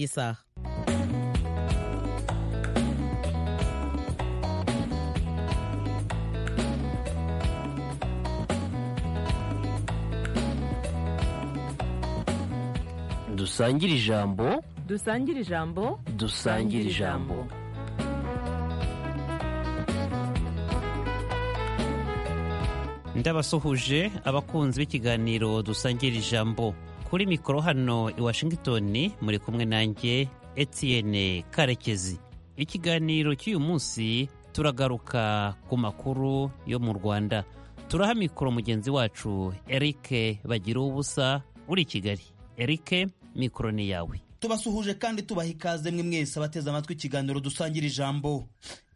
Isa. dusangire ijambo Dusangire ijambo. dusangire ijambo ndabasuhuje abakunzi b'ikiganiro dusangira ijambo kuri mikoro hano i washington muri kumwe nanjye etienne karekezi ikiganiro cy'uyu munsi turagaruka ku makuru yo mu rwanda turaha mikoro mugenzi wacu eric bagira ubusa uri i kigali eric mikoro ni yawe tubasuhuje kandi tubaha ikaze mwe mwese abateze amatwi ikiganiro dusangira ijambo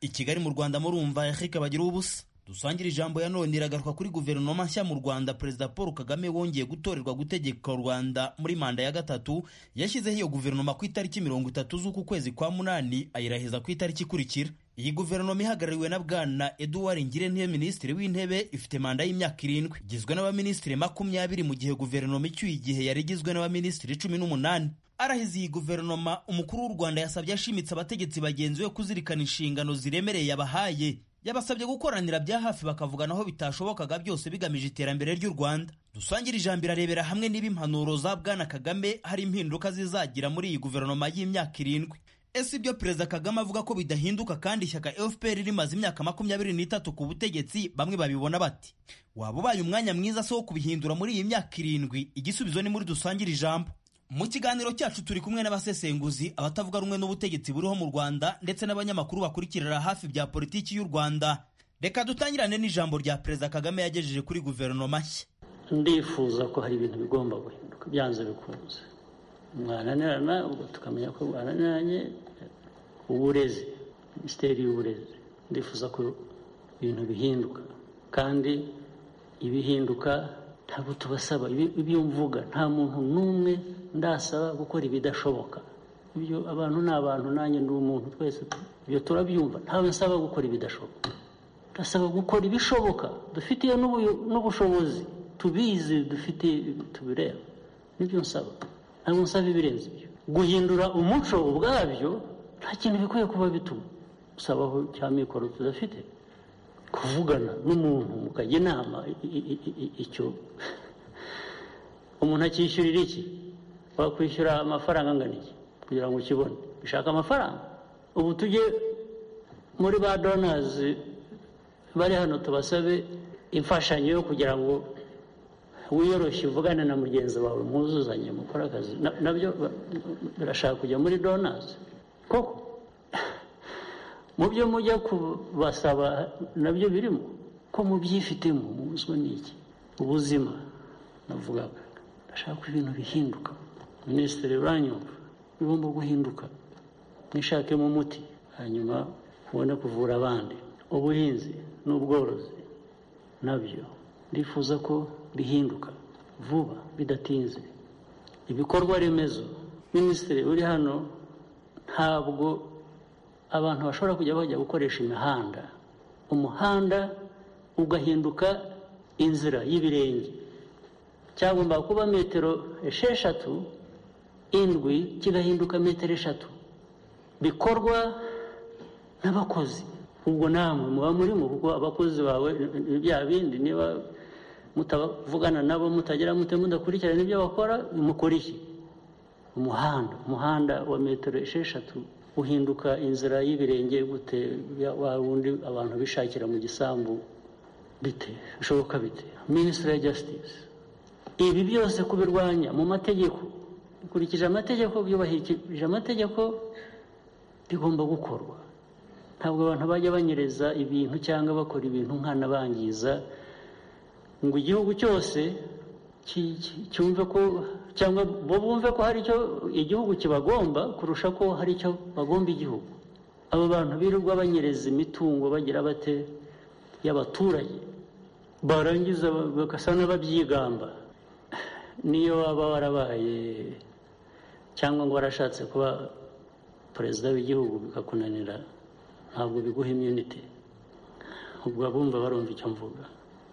i kigali mu rwanda murumva erike bagira ubusa dusangira ijambo ya none iragaruka kuri guverinoma nshya mu rwanda perezida paul kagame wongeye gutorerwa gutegeka rwanda muri manda ya gatatu yashyizeho iyo guverinoma ku itariki mirongo itatu z'uku kwezi kwa munani ayiraheza ku itariki ikurikira iyi guverinoma ihagarariwe na bwana eduward ngirente minisitiri w'intebe ifite manda y'imyaka irindwi igizwe n'abaminisitiri makumyabiri mu gihe guverinoma icyuye igihe yari igizwe n'abaminisitiri cumi n'umunani arahize iyi guverinoma umukuru w'u rwanda yasabye ashimitse abategetsi bagenzi be kuzirikana inshingano ziremereye yabahaye yabasabye gukoranira bya hafi bakavugana aho bitashobokaga byose bigamije iterambere ry'u rwanda dusangira ijambo irarebera hamwe niba impanuro za bwana kagame hari impinduka zizagira muri iyi guverinoma y'imyaka irindwi ese ibyo perezida kagame avuga ko bidahinduka kandi ishyaka fpr rimaze imyaka makumyabiri n'itatu ku butegetsi bamwe babibona bati waba ubaye umwanya mwiza se wo kubihindura muri iyi myaka irindwi igisubizo ni muri dusangire ijambo mu kiganiro cyacu turi kumwe n'abasesenguzi abatavuga rumwe n'ubutegetsi buriho mu rwanda ndetse n'abanyamakuru bakurikirira hafi bya politiki y'u rwanda reka dutangirane n'ijambo rya perezida kagame yagejeje kuri guverinoma nshya ndifuza ko hari ibintu bigomba guhinduka byanze bikunze mwananirana ubwo tukamenya ko mwananiranye uburezi minisiteri y'uburezi ndifuza ko ibintu bihinduka kandi ibihinduka ntabwo tubasaba ibyo mvuga nta muntu n'umwe ndasaba gukora ibidashoboka ibyo abantu ni abantu nanjye ndi umuntu twese ibyo turabyumva ntawe nsaba gukora ibidashoboka ndasaba gukora ibishoboka dufitiye n'ubushobozi tubizi dufite tubireba nibyo nsaba ntabwo nsaba ibirenze ibyo guhindura umuco ubwabyo nta kintu bikwiye kuba bituma gusabaho cya mikoro tudafite kuvugana n'umuntu mukajya inama icyo umuntu akishyurira iki wakwishyura amafaranga angana iki kugira ngo ukibone bishaka amafaranga ubu tujye muri ba donazi bari hano tubasabe imfashanyo yo kugira ngo wiyoroshye uvugane na mugenzi wawe mwuzuzanye mukore akazi nabyo birashaka kujya muri donazi koko mu byo mujya kubasaba nabyo birimo ko mubyifitemo muzwe n'iki ubuzima navugaga ndashaka ibintu bihinduka minisitiri uranyumva bigomba guhinduka mwishakemo umuti hanyuma ubone kuvura abandi ubuhinzi n'ubworozi nabyo ndifuza ko bihinduka vuba bidatinze ibikorwa remezo minisitiri uri hano ntabwo abantu bashobora kujya bajya gukoresha imihanda umuhanda ugahinduka inzira y'ibirenge cyagomba kuba metero esheshatu indwi kigahinduka metero eshatu bikorwa n'abakozi ubwo namwe muba murimo kuko abakozi bawe bya bindi niba mutavugana nabo mutagira mute mudakurikirana ibyo bakora mukora iki umuhanda umuhanda wa metero esheshatu uhinduka inzira y'ibirenge gute wa wundi abantu bishakira mu gisambu bite bishoboka bite minisitiri ya jasitisi ibi byose kubirwanya mu mategeko bikurikije amategeko byubahirije amategeko bigomba gukorwa ntabwo abantu bajya banyereza ibintu cyangwa bakora ibintu nk'anabangiza ngo igihugu cyose cyumve ko cyangwa bo bumve ko hari icyo igihugu kibagomba kurusha ko hari icyo bagomba igihugu abo bantu birirwa banyereza imitungo bagira bate y'abaturage barangiza bagasa n'ababyigamba niyo waba warabaye cyangwa ngo warashatse kuba perezida w'igihugu bikakunanira ntabwo biguha imyunite ubwo abumva barumva icyo mvuga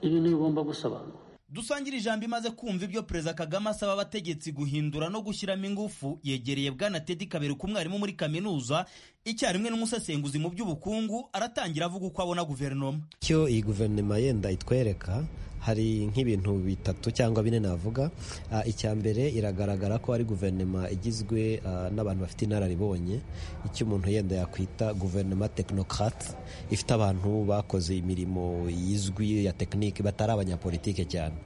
ibintu bigomba gusobanura dusangire ijambo imaze kumva ibyo perezida kagame asaba abategetsi guhindura no gushyiramo ingufu yegereye bwana tedi kaberuka umwarimu muri kaminuza icyarimwe n'umusesenguzi mu by'ubukungu aratangira avuga uko abona guverinoma icyo iyi guverinoma yenda itwereka hari nk'ibintu bitatu cyangwa bine navuga Ah, icya mbere iragaragara ko ari guverinoma igizwe ah, n'abantu bafite inararibonye icyo umuntu yenda yakwita guverinoma tekinokrate ifite abantu bakoze imirimo yizwi ya tekinike batari abanyapolitike cyane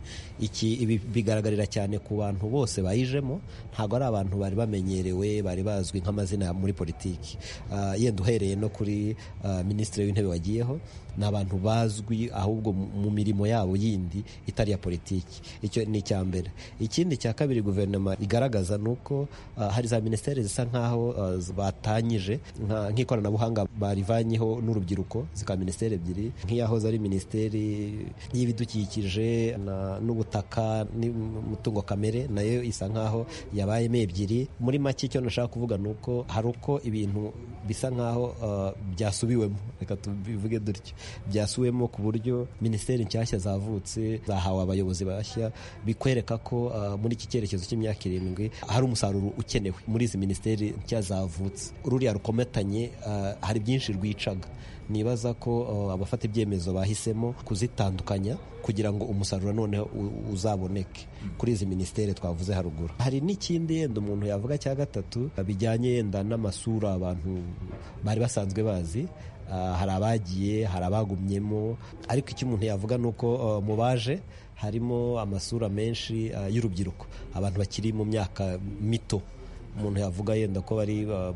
iki ibi bigaragarira cyane ku bantu bose bayijemo ntabwo ari abantu bari bamenyerewe bari bazwi nk'amazina muri politiki Ah, yenda uhereye no kuri ah, minisitiri w'intebe wagiyeho ni abantu bazwi ahubwo mu mu mirimo yabo yindi itari iya politiki icyo ni icya mbere ikindi cya kabiri guverinoma igaragaza ni uko ah, hari za minisiteri zisa nk'aho ah, z- batanyije nka- nk'ikoranabuhanga barivanyeho n'urubyiruko zikaba minisiteri ebyiri nk'iyahoze ari minisiteri y'ibidukikije na- n'ubutaka n'umutungo kamere nayo isa nk'aho yabayemo ebyiri muri make icyo nashaka kuvuga ni uko hari uko ibintu bisa nk'aho ah, byasubiwemo reka tubivuge dutyo byasubiwemo ku buryo minisiteri nshyashya zavutse zahawe abayobozi bashya bikwereka ko ah, muri iki cyerekezo cy'imyaka irindwi hari umusaruro ukenewe muri izi minisiteri nshya zavutse ruriya rukomatanye ah, hari byinshi rwicaga nibaza ko ah, abafata ibyemezo bahisemo kuzitandukanya kugira ngo umusaruro noneho u- uzaboneke kuri izi minisiteri twavuze haruguru hari n'ikindi yenda umuntu yavuga cya gatatu ah, bijyanye yenda n'amasura abantu bari basanzwe bazi Ah, hari abagiye hari abagumyemo ariko icyo umuntu yavuga ni uko ah, mu baje harimo amasura menshi ah, y'urubyiruko abantu bakiri mu myaka mito umuntu yavuga yenda ko bari ah,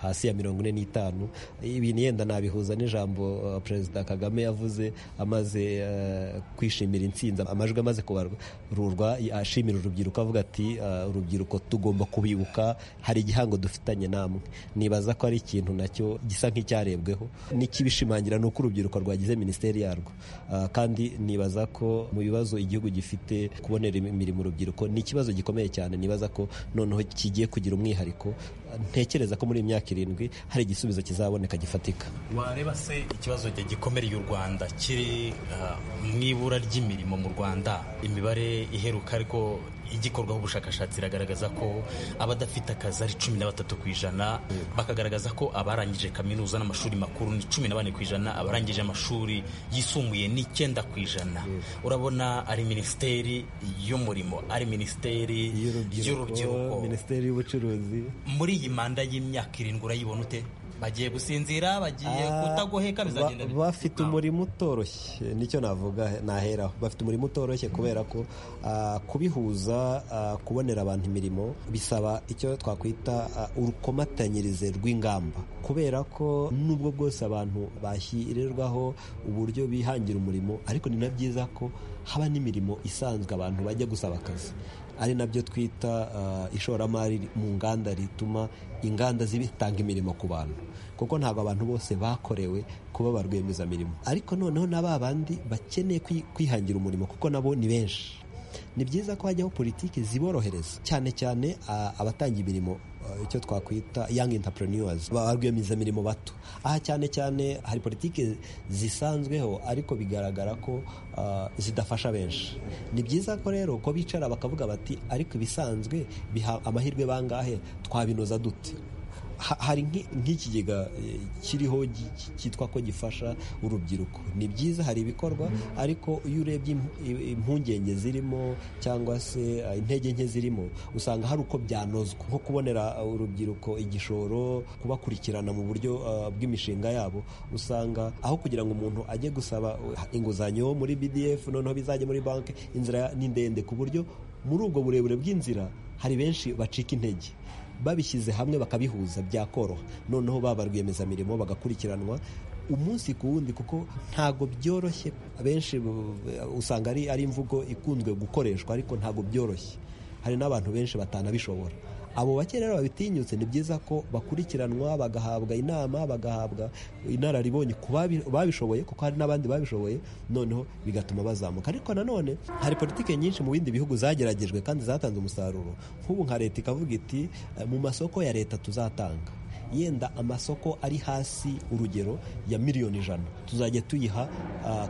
hasi ya mirongo ine n'itanu ibintu yenda nabihuza n'ijambo ah, perezida kagame yavuze amaze ah, kwishimira intsinzi amajwi amaze kubarurwa ashimira urubyiruko avuga ati ah, urubyiruko tugomba kubibuka hari igihango dufitanye namwe nibaza ko ari ikintu nacyo gisa nk'icyarebweho n'ikibishimangira ni uko urubyiruko rwagize minisiteri yarwo Ah, kandi nibaza ko mu bibazo igihugu gifite kubonera imirimo urubyiruko ni ikibazo gikomeye cyane nibaza ko noneho kigiye kugira umwihariko Ah, ntekereza ko muri iyi myaka irindwi hari igisubizo kizaboneka gifatika wareba se ikibazo gikomereye u rwanda kiri ah, mu ibura ry'imirimo mu rwanda imibare iheruka ariko igikorwaho ubushakashatsi iragaragaza ko abadafite akazi ari cumi na batatu ku ijana bakagaragaza ko abarangije kaminuza n'amashuri makuru ni cumi na bane ku ijana abarangije amashuri yisumbuye ni icyenda ku ijana urabona ari minisiteri y'umurimo ari minisiteri y'urubyiruko minisiteri y'ubucuruzi muri iyi manda y'imyaka irindwi urayibona ute bagiye gusinzira bagiye Ah, kutagoheka bizagenda ba- bite? bafite umurimo utoroshye nicyo navuga naheraho bafite umurimo utoroshye kubera ko ah, kubihuza ah, kubonera abantu imirimo bisaba icyo twakwita ah, urukomatanyirize rw'ingamba kubera ko nubwo bwose abantu bashyirirwaho uburyo bihangira umurimo ariko ni na byiza ko haba n'imirimo isanzwe abantu bajya gusaba akazi ari nabyo twita ah, ishoramari mu nganda rituma inganda zitanga imirimo ku bantu kuko ntabwo abantu bose bakorewe kuba ba rwiyemezamirimo ariko noneho na ba bandi bakeneye kwi- kwihangira umurimo kuko nabo ni benshi ni byiza ko hajyaho politiki ziborohereza cyane cyane ah, abatanga imirimo ah, icyo twakwita young entrepreneurs ba rwiyemezamirimo bato aha cyane cyane hari politiki zisanzweho ariko bigaragara ko ah, zidafasha benshi ni byiza ko rero ko bicara bakavuga bati ariko ibisanzwe biha amahirwe bangahe twabinoza dute Ha- hari nk'i- nk'ikigega eh, kiriho gi- ki- cyitwa ko gifasha urubyiruko ni byiza hari ibikorwa ariko iyo urebye im- i- impungenge zirimo cyangwa se eh, intege nke zirimo usanga hari uko byanozwa nko kubonera eh, urubyiruko igishoro kubakurikirana mu buryo eh, bw'imishinga yabo usanga aho kugira ngo umuntu ajye gusaba eh, inguzanyo muri BDF noneho bizajya muri banki inzira ni ndende ku buryo muri ubwo burebure bw'inzira hari benshi bacika intege babishyize hamwe bakabihuza byakoroha noneho baba rwiyemezamirimo bagakurikiranwa umunsi ku wundi kuko ntago byoroshye benshi bu- usanga ari, ari imvugo ikunzwe gukoreshwa ariko ntago byoroshye hari n'abantu benshi batanabishobora abo bake rero babitinyutse ni byiza ko bakurikiranwa bagahabwa inama bagahabwa inararibonye ku babi- babishoboye kuko hari n'abandi babishoboye noneho bigatuma bazamuka ariko nanone hari politiki nyinshi mu bindi bihugu zageragejwe kandi zatanze umusaruro nk'ubu nka leta ikavuga iti "Eh, mu masoko ya leta tuzatanga yenda amasoko ari hasi urugero ya miliyoni ijana tuzajya tuyiha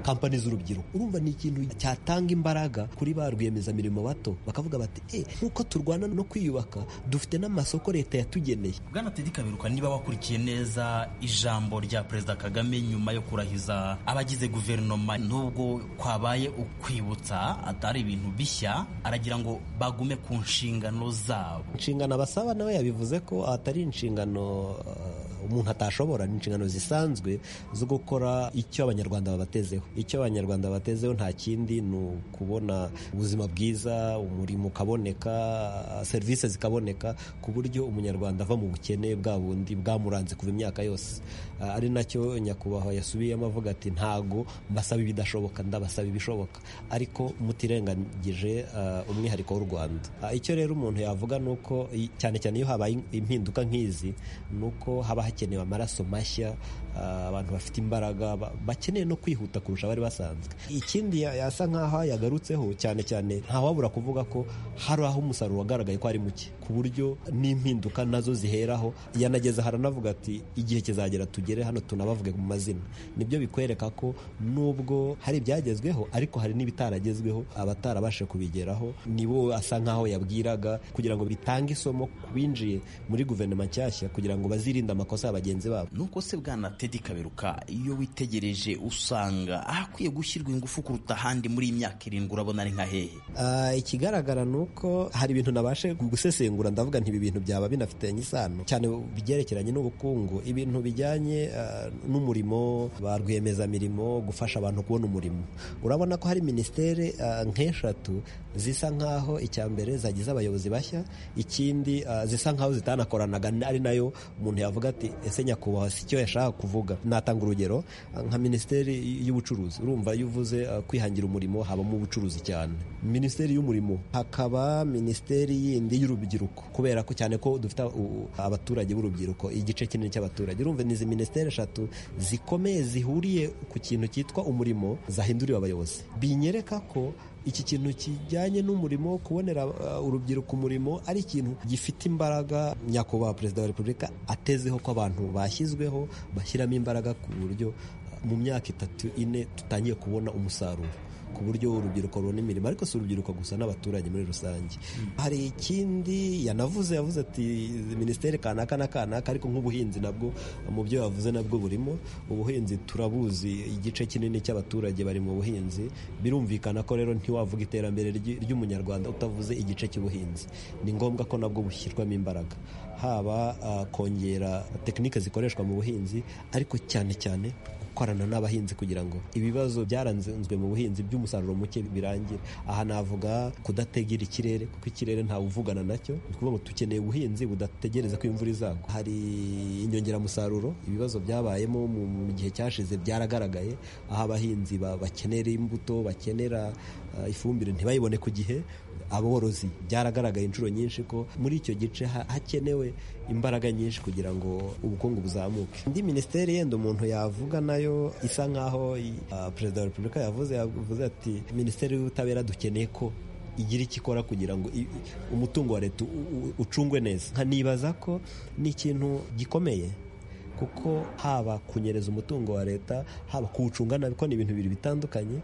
kampani z'urubyiruko urumva ni ikintu cyatanga imbaraga kuri ba rwiyemezamirimo bato bakavuga bati e nk'uko turwana no kwiyubaka dufite n'amasoko leta yatugeneye bwana tedi kaberuka niba wakurikiye neza ijambo rya perezida kagame nyuma yo kurahiza abagize guverinoma nubwo kwabaye ukwibutsa atari ibintu bishya aragira ngo bagume ku nshingano zabo inshingano abasaba nawe yabivuze ko atari inshingano uh, umuntu atashobora ni inshingano zisanzwe zo gukora icyo abanyarwanda babatezeho icyo abanyarwanda babatezeho nta kindi ni ukubona ubuzima bwiza umurimo ukaboneka serivisi zikaboneka ku buryo umunyarwanda ava mu bukene bwa bundi bwamuranze kuva imyaka yose uh, ari nacyo nyakubahwa yasubiyemo avuga ati ntago mbasaba ibidashoboka ndabasaba ibishoboka ariko mutirengagije uh, umwihariko w'u rwanda icyo rero umuntu yavuga ni uko cyane cyane iyo habaye impinduka nk'izi ni uko haba hakenewe amaraso mashya abantu bafite imbaraga bakeneye no kwihuta kurusha abari basanzwe ikindi yasa nk'aho yagarutseho cyane cyane ntawabura kuvuga ko hari aho umusaruro wagaragaye ko ari muke ku buryo n'impinduka nazo ziheraho yanageza haranavuga ati igihe kizagera tugere hano tunabavuge mu mazina nibyo bikwereka ko nubwo hari ibyagezweho ariko hari n'ibitaragezweho abatarabashe kubigeraho nibo asa nk'aho yabwiraga kugira ngo bitange isomo ku binjiye muri guverinoma nshyashya kugira ngo bazirinde amakosa ya bagenzi babo nuko se bwana tedi kaberuka iyo witegereje usanga ahakwiye gushyirwa ingufu kuruta ahandi muri iyi myaka irindwi urabona ari nka hehe ikigaragara ni uko hari ibintu nabashe gusesengura ndavuga nti ibi bintu byaba binafitanye isano cyane byerekeranye n'ubukungu ibintu bijyanye n'umurimo ba rwiyemezamirimo gufasha abantu kubona umurimo urabona ko hari minisiteri nk'eshatu zisa nk'aho icya mbere zagize abayobozi bashya ikindi zisa nk'aho zitanakoranaga ari nayo umuntu yavuga ati ese nyakubahwa si cyo yashaka kuvuga natanga urugero nka minisiteri y'ubucuruzi urumva iyo uvuze kwihangira umurimo habamo ubucuruzi cyane minisiteri y'umurimo hakaba minisiteri yindi y'urubyiruko kubera ko cyane ko dufite abaturage b'urubyiruko igice kinini cy'abaturage urumva ni izi minisiteri eshatu zikomeye zihuriye ku kintu cyitwa umurimo zahinduriwe abayobozi binyereka ko iki kintu kijyanye n'umurimo kubonera urubyiruko umurimo ari ikintu gifite imbaraga nyakubahwa perezida wa repubulika atezeho ko abantu bashyizweho bashyiramo imbaraga ku buryo mu myaka itatu ine tutangiye kubona umusaruro ku buryo urubyiruko rubona imirimo ariko si urubyiruko gusa n'abaturage muri rusange hari ikindi yanavuze yavuze ati minisiteri kanaka na kanaka ariko nk'ubuhinzi nabwo mu byo yavuze nabwo burimo ubuhinzi turabuzi igice kinini cy'abaturage bari mu buhinzi birumvikana ko rero ntiwavuga iterambere ry'umunyarwanda utavuze igice cy'ubuhinzi ni ngombwa ko nabwo bushyirwamo imbaraga haba kongera tekinike zikoreshwa mu buhinzi ariko cyane cyane gukorana n'abahinzi kugira ngo ibibazo byaranzwe mu buhinzi by'umusaruro muke birangire aha navuga kudategera ikirere kuko ikirere ntawe uvugana nacyo ni ukuvuga ngo dukeneye ubuhinzi budategereza ko imvura izagwa hari inyongeramusaruro ibibazo byabayemo mu gihe cyashize byaragaragaye aho abahinzi bakenera imbuto bakenera ifumbire ntibayibone ku gihe aborozi byaragaragaye inshuro nyinshi ko muri icyo gice hakenewe imbaraga nyinshi kugira ngo ubukungu buzamuke indi minisiteri yenda umuntu yavuga nayo isa nk'aho perezida wa repubulika yavuze yavuze ati minisiteri y'ubutabera dukeneye ko igira icyo ikora kugira ngo umutungo wa leta ucungwe neza nkanibaza ko ni ikintu gikomeye kuko haba kunyereza umutungo wa leta haba kuwucunga nabi ko ni ibintu bibiri bitandukanye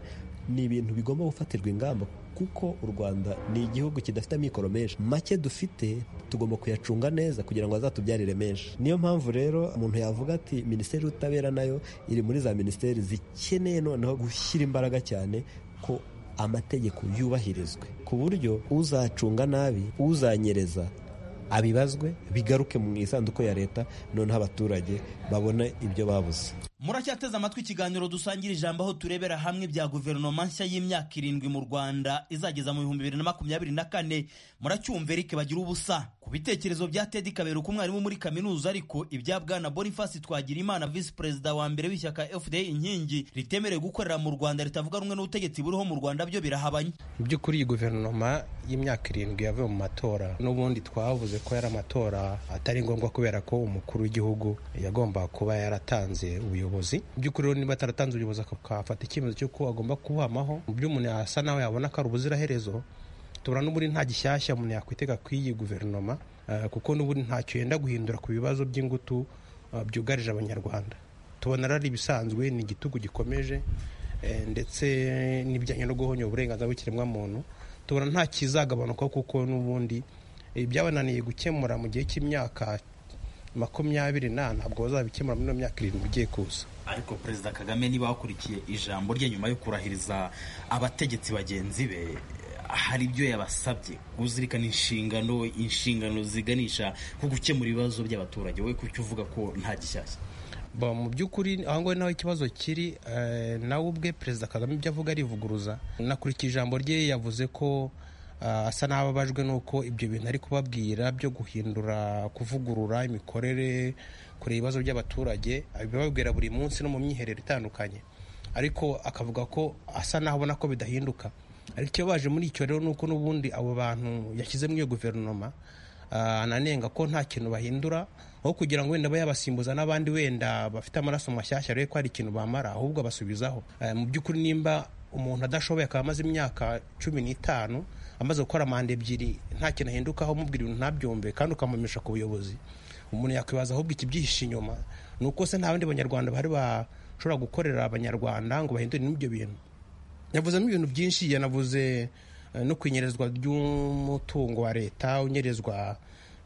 ni ibintu bigomba gufatirwa ingamba kuko u rwanda ni igihugu kidafite amikoro menshi make dufite tugomba kuyacunga neza kugira ngo azatubyarire menshi niyo mpamvu rero umuntu yavuga ati minisiteri y'ubutabera nayo iri muri za minisiteri zikeneye noneho gushyira imbaraga cyane ko amategeko yubahirizwe ku buryo uzacunga nabi uzanyereza abibazwe bigaruke mu isanduku ya leta noneho abaturage babone ibyo babuze muracyateze amatwi ikiganiro dusangira ijambo aho turebera hamwe bya guverinoma nshya y'imyaka irindwi mu rwanda izageza mu bihumbi bibiri na makumyabiri na kane muracyumva erike bagira ubusa ku bitekerezo bya tedi kabera uko umwarimu muri kaminuza ariko ibya bwana boniface twagira imana visi perezida wa mbere w'ishyaka fda inkingi ritemerewe gukorera mu rwanda ritavuga rumwe n'ubutegetsi buriho mu rwanda byo birahabanye mu by'ukuri iyi guverinoma y'imyaka irindwi yavuye mu matora n'ubundi twavuze ko yari amatora atari ngombwa kubera ko umukuru w'igihugu yagomba kuba yaratanze ubuyobozi ubuyobozi by'ukuri niba ataratanze ubuyobozi akafata icyemezo cy'uko agomba kubamaho mu byo umuntu yasa nawe yabona ko ari ubuziraherezo tubona n'ubundi nta gishyashya umuntu yakwitega ku iyi guverinoma eh, kuko n'ubundi ntacyo yenda guhindura ku bibazo by'ingutu eh, byugarije abanyarwanda tubona ari ibisanzwe ni igitugu gikomeje eh, ndetse n'ibijyanye no guhonya uburenganzira bw'ikiremwamuntu tubona nta kizagabanuka kuko n'ubundi eh, byabananiye gukemura mu gihe cy'imyaka makumyabiri n'ane ntabwo bazabikemura muri ino myaka irindwi igiye kuza ariko perezida kagame niba wakurikiye ijambo rye nyuma yo kurahiriza abategetsi bagenzi be hari ibyo yabasabye kuzirikana inshingano inshingano ziganisha ku gukemura ibibazo by'abaturage we kuki uvuga ko nta gishyashya Ba, mu by'ukuri aho ngaho naho ikibazo kiri eh, nawe ubwe perezida kagame ibyo avuga arivuguruza nakurikije ijambo rye yavuze ko ah, asa n'ababajwe n'uko ibyo bintu ari kubabwira byo guhindura kuvugurura imikorere kureba ibibazo by'abaturage abibabwira buri munsi no mu myiherero itandukanye ariko akavuga ko asa n'aho abona ko bidahinduka ariko icyo baje muri icyo rero ni uko n'ubundi abo bantu yashyize muri iyo guverinoma ah, ananenga ko nta kintu bahindura aho kugira ngo wenda abe yabasimbuza n'abandi wenda bafite amaraso mashyashya rero ko hari ikintu bamara ahubwo abasubizaho Eh, mu by'ukuri nimba umuntu adashoboye akaba amaze imyaka cumi n'itanu amaze gukora manda ebyiri nta kintu ahindukaho umubwira ibintu ntabyumve kandi ukamumisha ku buyobozi umuntu yakwibaza ahubwo ikibyihishe inyuma ni uko se nta bandi banyarwanda bari bashobora gukorera abanyarwanda ngo bahindure n'ibyo bintu yavuzemo ibintu byinshi yanavuze eh, no kwinyenyerezwa ry'umutungo wa leta unyerezwa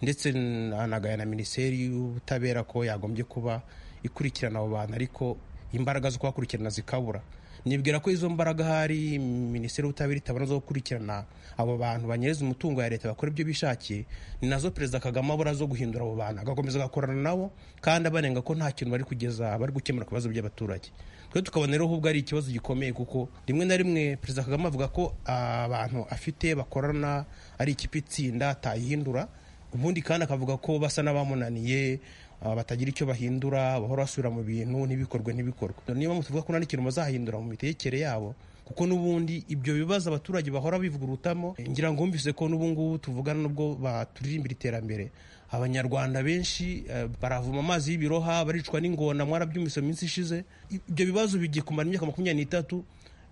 ndetse n- anagaya na minisiteri y'ubutabera ko yagombye kuba ikurikirana abo bantu ariko imbaraga zo kubakurikirana zikabura nibwira ko izo mbaraga ahari minisiteri y'ubutabera itabona zo gukurikirana abo bantu banyereza umutungo ya leta bakora ibyo bishakiye ni nazo perezida kagame abura zo guhindura abo bantu agakomeza agakorana nabo kandi abanenga ko nta kintu bari kugeza bari gukemura ku bibazo by'abaturage twe tukabona rero ahubwo ari ikibazo gikomeye kuko rimwe na rimwe perezida kagame avuga ko abantu afite bakorana ari ikipe itsinda atayihindura ubundi kandi akavuga ko basa n'abamunaniye ah, batagira icyo bahindura bahora basubira mu bintu ntibikorwe ntibikorwe niba mutuvuga ko nta n'ikintu bazahindura mu mitegekere yabo kuko n'ubundi ibyo bibazo abaturage bahora bivugurutamo eh, ngira ngo wumvise ko n'ubu ngubu tuvugana n'ubwo baturirimbira iterambere abanyarwanda benshi eh, baravoma amazi y'ibiroha baricwa n'ingona mwarabyumvise mu minsi ishize ibyo bibazo bigiye kumara imyaka makumyabiri n'itatu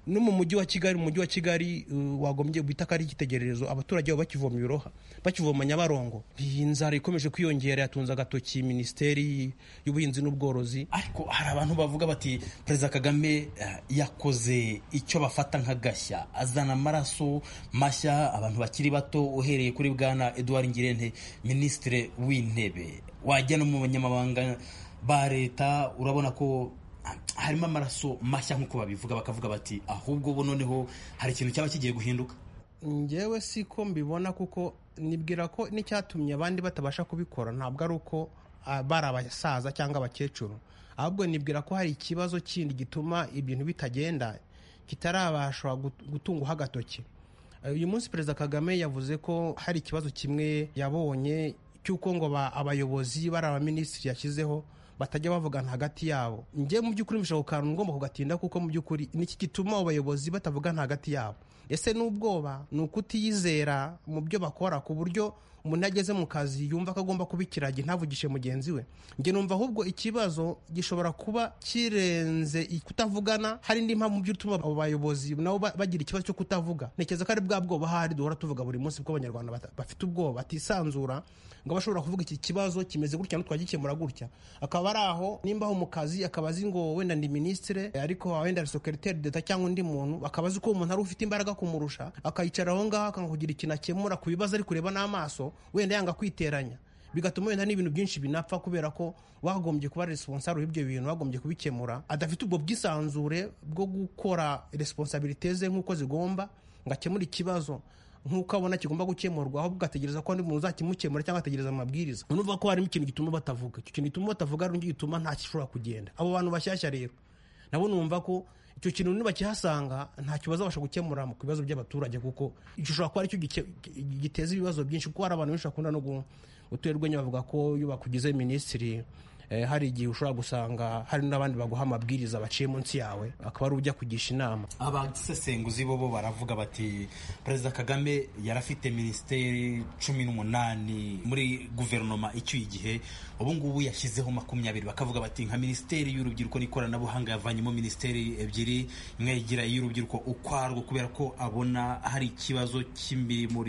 no mu mujyi wa kigali mu mujyi wa kigali uh, wagombye guhita ko ari icyitegererezo abaturage babo bakivoma ibiroha bakivoma nyabarongo iyi nzara ikomeje kwiyongera yatunze agatoki minisiteri y'ubuhinzi n'ubworozi ariko hari abantu bavuga bati perezida kagame eh, yakoze icyo bafata nk'agashya azana amaraso mashya abantu bakiri bato uhereye kuri bwana eduard ngirente minisitiri w'intebe wajya no mu banyamabanga ba leta urabona ko ah, harimo amaraso mashya nk'uko babivuga bakavuga bati ahubwo ubu noneho hari ikintu cyaba kigiye guhinduka ngewe si ko mbibona kuko nibwira ko n'icyatumye abandi batabasha kubikora ntabwo ari uko ah, bari abasaza cyangwa abakecuru ahubwo nibwira ko hari ikibazo kindi gituma ibintu bitagenda kitarabasha gut- gutungwaho agatoki Eh, uyu munsi perezida kagame yavuze ko hari ikibazo kimwe yabonye cy'uko ngo ba- abayobozi bari abaminisitiri yashyizeho batajya bavugana hagati yabo njye mu by'ukuri mbishaka ukantu ngomba kugatinda kuko mu by'ukuri niki gituma abayobozi batavugana hagati yabo ese n'ubwoba ni ukutiyizera mu byo bakora ku buryo umuntu iyo ageze mu kazi yumva ko agomba kubikiragi ntavugishe mugenzi we njye numva ahubwo ikibazo gishobora kuba kirenze i- kutavugana hari indi mpamvu mu byo utuma abo bayobozi nabo ba- bagira ikibazo cyo kutavuga ntekereza ko ari bwa bwoba ahari duhora tuvuga buri munsi bw'abanyarwanda bata- bafite ubwoba batisanzura ngo bashobora kuvuga iki kibazo kimeze gutya ntitwagikemura gutya akaba ari aho nimba aho mu kazi akaba azi ngo wenda ndi minisitire ariko wenda ari sekeriteri deta cyangwa undi muntu akaba azi ko uwo muntu ari ufite imbaraga kumurusha akayicara aho ngaho akanga kugira ikintu akemura ku bibazo ari kureba n'amaso wenda yanga kwiteranya bigatuma wenda n'ibintu byinshi binapfa kubera ko wagombye kuba responsable w'ibyo bintu wagombye kubikemura adafite ubwo bwisanzure bwo gukora responsabilite ze nk'uko zigomba ngo akemure ikibazo nk'uko abona kigomba gukemurwa ahubwo ugategereza ko undi muntu uzakimukemura cyangwa ategereza amabwiriza unuvuga ko harimo ikintu gituma batavuga icyo kintu gituma batavuga ari nicyo gituma nta gishobora kugenda abo bantu bashyashya rero nabo numva ko icyo kintu nibakihasanga ntacyo bazabasha gukemura mu bibazo by'abaturage kuko gishobora kuba aricyo gike- giteza ibibazo byinshi kuko hari abantu benshi bakunda no gu- guterwa urwenya bavuga ko iyo bakugize minisitiri Eh, hari igihe ushobora gusanga hari n'abandi baguha amabwiriza baciye munsi yawe akaba ari ujya kugisha inama abasesenguzi bo bo baravuga bati perezida kagame yarafite minisiteri cumi n'umunani muri guverinoma icyuye igihe ubu ngubu yashyizeho makumyabiri bakavuga bati nka minisiteri y'urubyiruko n'ikoranabuhanga yavanyemo minisiteri ebyiri imwe yigira iy'urubyiruko ukwarwo kubera ko abona hari ikibazo cy'imirimo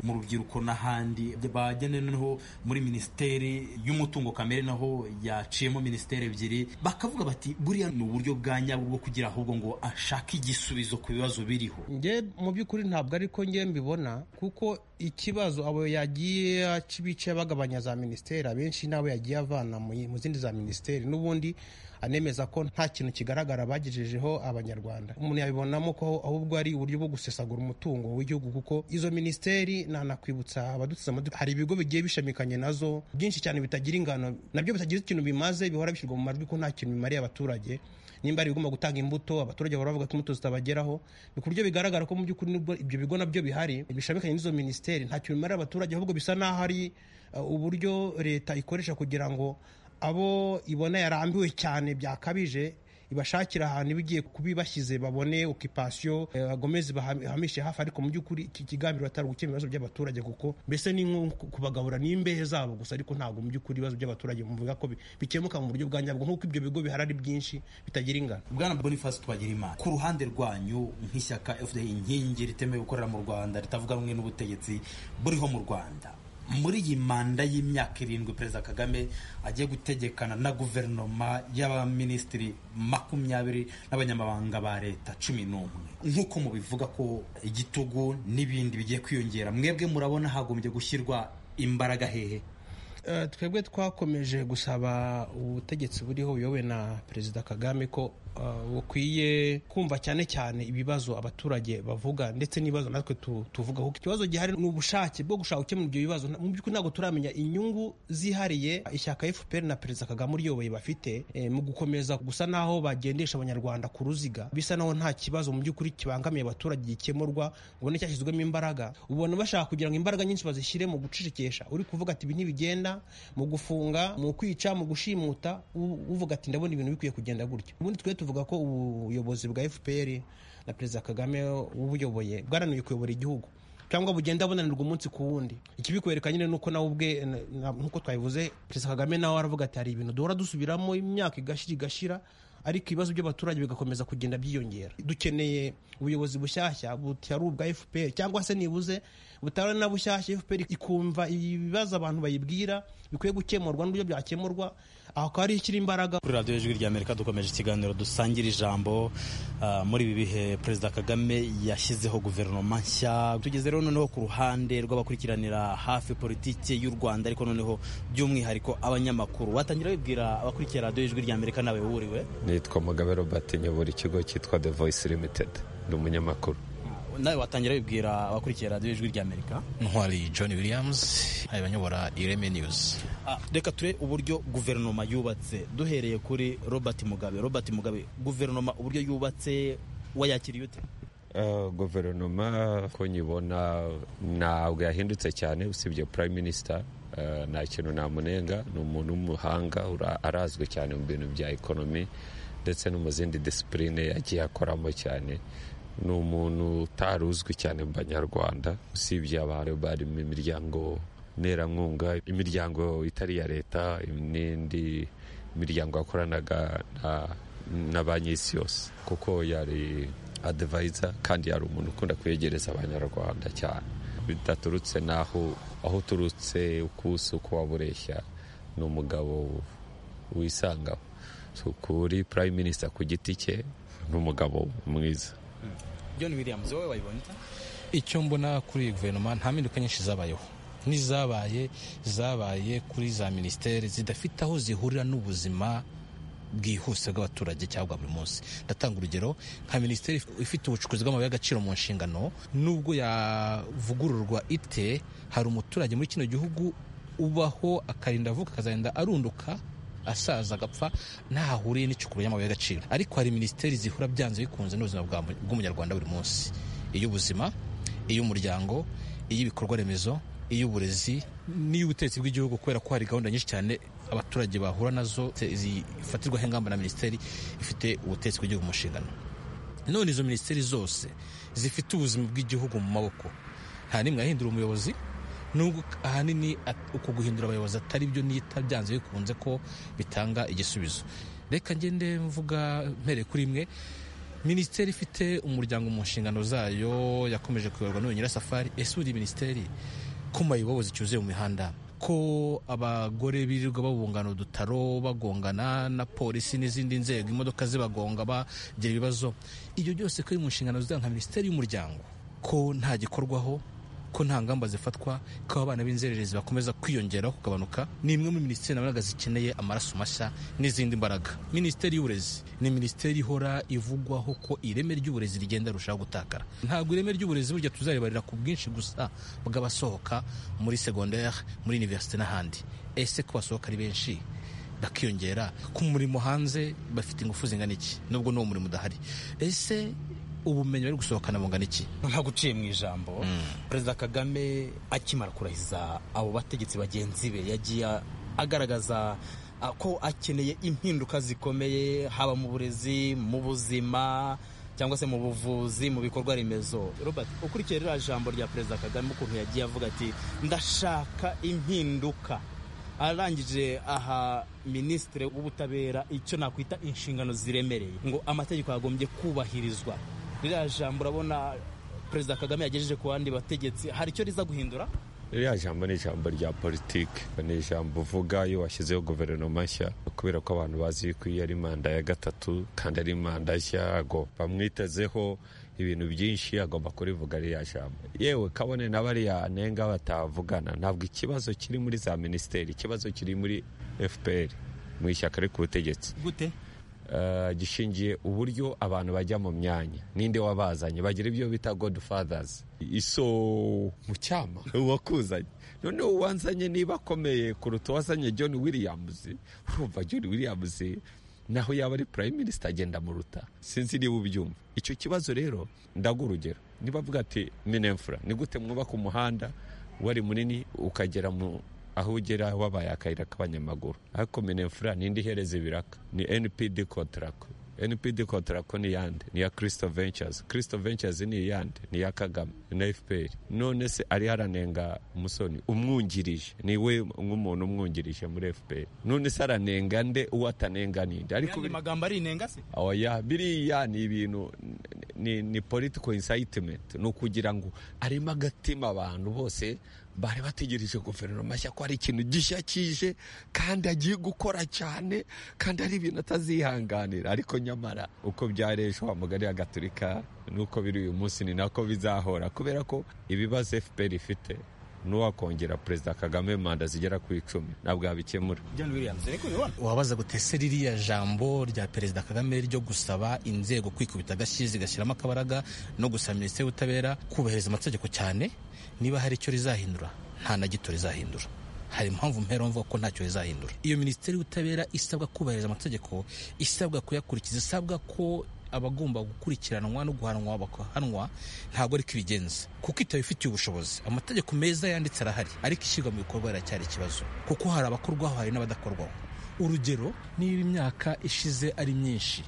mu rubyiruko n'ahandi bagene noneho muri minisiteri y'umutungo kamere naho yaciyemo minisiteri ebyiri bakavuga bati buriya ni uburyo bwa nyabwo bwo kugira ahubwo ngo ashake igisubizo ku bibazo biriho nge mu by'ukuri ntabwo ariko nge mbibona kuko ikibazo abo yagiye aca ibice bagabanya za minisiteri abenshi nabo yagiye avana mu mu zindi za minisiteri n'ubundi anemeza ko nta kintu kigaragara bagejejeho abanyarwanda umuntu yabibonamo ko ahubwo ari uburyo bwo gusesagura umutungo w'igihugu kuko izo minisiteri nanakwibutsa abadutsize amatwi hari ibigo bigiye bishamikanye nazo byinshi cyane bitagira ingano nabyo bitagira ikintu bimaze bihora bishyirwa mu majwi ko nta kintu bimariye abaturage nimba ari ibigomba gutanga imbuto abaturage bahora bavuga ko imbuto zitabageraho ni ku buryo bigaragara ko mu by'ukuri nubwo ibyo bigo nabyo bihari bishamikanye n'izo minisiteri nta kintu bimarira abaturage ahubwo bisa n'aho ari uh, uburyo leta ikoresha kugira ngo abo ibona yarambiwe cyane byakabije ibashakira ahantu iba igiye kubibashyize babone okipasiyo bagomeze bahamishe hafi ariko mu by'ukuri iki kigamiro batari gukemura ibibazo by'abaturage kuko mbese ni nko kubagabura n'imbehe zabo gusa ariko ntabwo mu by'ukuri ibibazo by'abaturage muvuga ko bikemuka mu buryo bwa nyabwo nk'uko ibyo bigo bihari ari byinshi bitagira ingano bwana boniface twagirima ku ruhande rwanyu nk'ishyaka fda inkingi ritemewe gukorera mu rwanda ritavuga rumwe n'ubutegetsi buriho mu rwanda muri iyi manda y'imyaka irindwi perezida kagame agiye gutegekana na guverinoma y'abaminisitiri makumyabiri n'abanyamabanga ba leta cumi n'umwe nk'uko mubivuga ko igitugu n'ibindi bigiye kwiyongera mwebwe murabona hagombye gushyirwa imbaraga hehe twebwe twakomeje gusaba ubutegetsi buriho buyobowe na perezida kagame ko bukwiye kumva cyane cyane ibibazo abaturage bavuga ndetse n'ibibazo natwe tuvugaho ikibazo gihari ni ubushake bwo gushaka gukemura ibyo bibazo mu by'ukuri ntabwo turamenya inyungu zihariye ishyaka FPR na perezida kagame uriyoboye bafite mu gukomeza gusa n'aho bagendesha abanyarwanda ku ruziga bisa n'aho nta kibazo mu by'ukuri kibangamiye abaturage gikemurwa ubona cyashyizwemo imbaraga ubona bashaka kugira ngo imbaraga nyinshi bazishyire mu gucecekesha uri kuvuga ati ibi ntibigenda mu gufunga mu kwica mu gushimuta uvuga ati ndabona ibintu bikwiye kugenda gutya ubundi twe tuvuga ko ubuyobozi bwa fpr na perezida kagame ubuyoboye bwarananiwe kuyobora igihugu cyangwa bugenda bunanirwa umunsi ku wundi ikibikwereka nyine nuko nawe ubwe nkuko twabivuze perezida kagame nawe aravuga ati hari ibintu duhora dusubiramo imyaka igashira igashira ariko ibibazo by'abaturage bigakomeza kugenda byiyongera dukeneye ubuyobozi bushyashya butari ubwa fpr cyangwa se nibuze butari na bushyashya fpr ikumva ibibazo abantu bayibwira bikwiye gukemurwa n'uburyo byakemurwa aho akaba ari ikiri imbaraga kuri radiyo ijwi rya amerika dukomeje ikiganiro dusangira ijambo uh, muri ibi bihe perezida kagame yashyizeho guverinoma nshya tugeze rero noneho ku ruhande rw'abakurikiranira hafi politiki y'u rwanda ariko noneho by'umwihariko abanyamakuru watangira wibwira abakurikira radiyo ijwi rya amerika nawe wuriwe nitwa mugabe robert nyobora ikigo cyitwa the voice limited ni umunyamakuru nawe watangira wibwira abakurikira radiyo ijwi rya amerika ntwari john williams abanyobora ireme news reka ture uburyo guverinoma yubatse duhereye kuri robert mugabe robert mugabe guverinoma uburyo yubatse wayakiriye ute guverinoma ko nyibona ntabwo yahindutse cyane usibye prime minister nta kintu namunenga ni umuntu w'umuhanga arazwi cyane mu bintu bya ekonomi ndetse no mu zindi disipurine yagiye akoramo cyane ni umuntu utari uzwi cyane mu banyarwanda usibye abantu bari mu miryango nterankunga imiryango itari iya leta n'indi miryango yakoranaga na banki y'isi yose kuko yari adivayiza kandi yari umuntu ukunda kwegereza abanyarwanda cyane bidaturutse n'aho aho uturutse ukusi uko waba ureshya ni umugabo wisangaho kuri prime minister ku giti cye ni umugabo mwiza john williams wowe wayibonye icyo mbona kuri iyi guverinoma nta mpinduka nyinshi zabayeho n'izabaye zabaye kuri za minisiteri zidafite aho zihurira n'ubuzima bwihuse bw'abaturage cyangwa buri munsi ndatanga urugero nka minisiteri ifite ubucukuzi bw'amabuye y'agaciro mu nshingano nubwo yavugururwa ite hari umuturage muri kino gihugu ubaho akarinda avuka akazagenda arunduka asaza agapfa ntahahuriye n'icukurwa ry'amabuye y'agaciro ariko hari minisiteri zihura byanze bikunze n'ubuzima bw'umunyarwanda buri munsi iy'ubuzima iy'umuryango iy'ibikorwa remezo iy'uburezi n'iy'ubutegetsi bw'igihugu kubera ko hari gahunda nyinshi cyane abaturage bahura nazo zifatirwaho ingamba na minisiteri ifite ubutegetsi bw'igihugu mu nshingano none izo minisiteri zose zifite ubuzima bw'igihugu mu maboko nta n'imwe yahindura umuyobozi nubwo ahanini uku guhindura abayobozi atari byo nita byanze bikunze ko bitanga igisubizo reka ngende mvuga mpere kuri imwe minisiteri ifite umuryango mu nshingano zayo yakomeje kuyoborwa n'uyu nyirasafari ese buri minisiteri ko mayibobozi cyuzuye mu mihanda ko abagore birirwa babungana udutaro bagongana na polisi n'izindi nzego imodoka zibagonga bagira ibibazo ibyo byose ko biri mu nshingano zayo nka minisiteri y'umuryango ko nta gikorwaho ko nta ngamba zifatwa ko abana b'inzererezi bakomeza kwiyongera kugabanuka ni imwe muri minisiteri nabonaga zikeneye amaraso mashya n'izindi mbaraga minisiteri y'uburezi ni minisiteri ihora ivugwaho ko ireme ry'uburezi rigenda rushaho gutakara ntabwo ireme ry'uburezi burya tuzaribarira ku bwinshi gusa bw'abasohoka muri segonderi muri univerisite n'ahandi ese ko basohoka ari benshi bakiyongera ku murimo hanze bafite ingufu zingana iki nubwo n'uwo murimo udahari ese ubumenyi bari gusohokana bungana iki nta guciye mu ijambo perezida kagame akimara kurahiza abo bategetsi bagenzi be yagiye agaragaza ko akeneye impinduka zikomeye haba mu burezi mu buzima cyangwa se mu buvuzi mu bikorwa remezo robert ukurikiye ririya jambo rya perezida kagame ukuntu yagiye avuga ati ndashaka impinduka arangije aha minisitiri w'ubutabera icyo nakwita inshingano ziremereye ngo amategeko yagombye kubahirizwa ririya jambo urabona perezida kagame yagejeje ku bandi bategetsi hari icyo riza guhindura ririya jambo ni ijambo rya politiki ni ijambo uvuga iyo washyizeho guverinoma nshya kubera ko abantu bazi ko iyo ari manda ya gatatu kandi ari manda nshya bamwitezeho ibintu byinshi agomba kurivuga ririya jambo yewe kabone na bariya nenga batavugana ntabwo ikibazo kiri muri za minisiteri ikibazo kiri muri fpr mu ishyaka riri ku butegetsi gute gishingiye uburyo abantu bajya mu myanya ninde wabazanye bagira ibyo bita godfathers iso mu cyama uwakuzanye noneho uwanzanye niba akomeye kuruta uwazanye john williams urumva john williams naho yaba ari prime minister agenda muruta sinzi niba ubyumva icyo kibazo rero ndaga urugero niba avuga ati minefura ni gute mwubaka umuhanda wari munini ukagera mu aho ugera wabaye akayira k'abanyamaguru ariko minefura n'indi ihereza ibiraka ni npd kontarako npd kontarako ni yande ni iya kirisito ventures kirisito ventures ni iyande ni iya kagame na fpr none se ariho aranenga musoni umwungirije ni we nk'umuntu umwungirije muri fpr none se aranenga nde uwo atanenga ninde ariko magambo arinenga se oya biriya ni ibintu ni, ni political incitement ni ukugira ngo arimo agatima abantu bose bari bategereje guverinoma nshya ko hari ikintu gishya kije kandi agiye gukora cyane kandi ari ibintu atazihanganira ariko nyamara uko byareje wa mugari agaturika nuko biri uyu munsi ni nako bizahora kubera ko ibibazo fpr ifite n'uwakongera perezida kagame manda zigera ku icumi ntabwo yabikemura wabaza gutese ririya jambo rya perezida kagame ryo gusaba inzego kwikubita agashyi zigashyiramo akabaraga no gusaba minisiteri y'ubutabera kubahiriza amategeko cyane niba hari icyo rizahindura nta na gito rizahindura hari impamvu mpera mvuga ko ntacyo rizahindura iyo minisiteri y'ubutabera isabwa kubahiriza amategeko isabwa kuyakurikiza isabwa ko abagomba gukurikiranwa no guhanwa bakahanwa ntabwo ari ko ibigenza kuko itaba ifitiye ubushobozi amategeko meza yanditse arahari ariko ishyirwa mu bikorwa riracyari ikibazo kuko hari abakorwaho hari n'abadakorwaho urugero niba imyaka ishize ari myinshi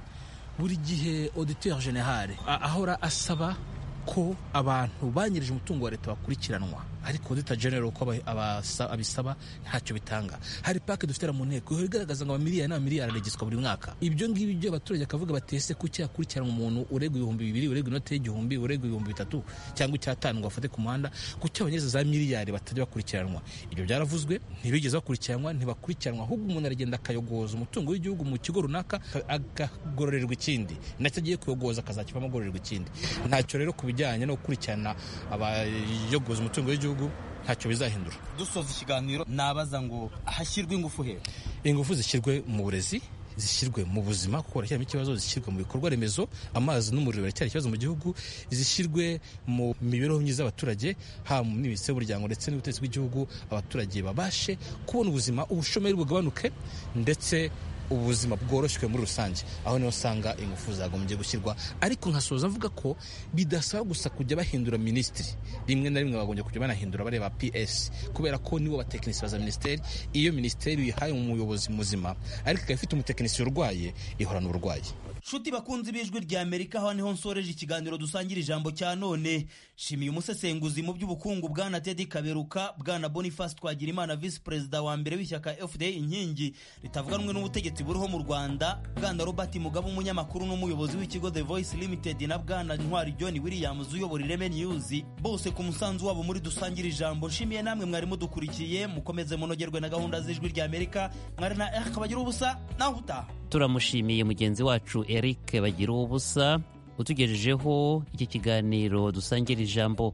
buri gihe auditeur generale ahora asaba ko abantu banyirije umutungo wa leta bakurikiranwa ariko dita genero uko abisaba ntacyo bitanga hari pake dufite mu nteko ihora igaragaza ngo amamiliyari n'amamiliyari araregiswa buri mwaka ibyo ngibyo ibyo abaturage bakavuga batese kuki yakurikiranwa umuntu uregwa ibihumbi bibiri uregwa inoti y'igihumbi uregwa ibihumbi bitatu cyangwa icyatanu ngo bafate ku muhanda kuki abanyeza za miliyari batajya bakurikiranwa ibyo byaravuzwe ntibigeze bakurikiranwa ntibakurikiranwa ahubwo umuntu aragenda akayogoza umutungo w'igihugu mu kigo runaka akagororerwa ikindi nacyo agiye kuyogoza akazakivamo agororerwa ikindi ntacyo rero ku bijyanye no gukurikirana abayogoza umutungo w'igihugu ntacyo bizahindura dusoza ikiganiro nabaza ngo hashyirwe ingufu he ingufu zishyirwe mu burezi zishyirwe mu buzima kuko barashyiramo ikibazo zishyirwe mu bikorwa remezo amazi n'umuriro biracyari ikibazo mu gihugu zishyirwe mu mibereho myiza y'abaturage haba mu minisiteri y'umuryango ndetse n'ubutegetsi bw'igihugu abaturage babashe kubona ubuzima ubushomeri bugabanuke ndetse ubuzima bworoshywe muri rusange aho niho usanga ingufu zagombye gushyirwa ariko nkasoza avuga ko bidasaba gusa kujya bahindura minisitiri rimwe na rimwe bagombye kujya banahindura bareba ps kubera ko nibo batekinisiye baza minisiteri iyo minisiteri uyihaye umuyobozi muzima ariko ikaba ifite umutekinisiye urwaye ihorana uburwayi nshuti bakunzi b'ijwi rya amerika aho niho nsoreje ikiganiro dusangira ijambo cya none nshimiye umusesenguzi mu by'ubukungu bwana tedi kaberuka bwana boniface twagirimana visi perezida wa mbere w'ishyaka fda inkingi ritavuganwe n'ubutegetsi buriho mu rwanda bwana robert mugabe umunyamakuru n'umuyobozi w'ikigo the voice limited na bwana ntwari john williams uyobora ireme news bose ku musanzu wabo muri dusangira ijambo nshimiye namwe mwari mudukurikiye mukomeze munogerwe na gahunda z'ijwi rya amerika mwari na eric bagira ubusa nawe utaha turamushimiye mugenzi wacu eric bagira ubusa utugejejeho iki kiganiro dusangira ijambo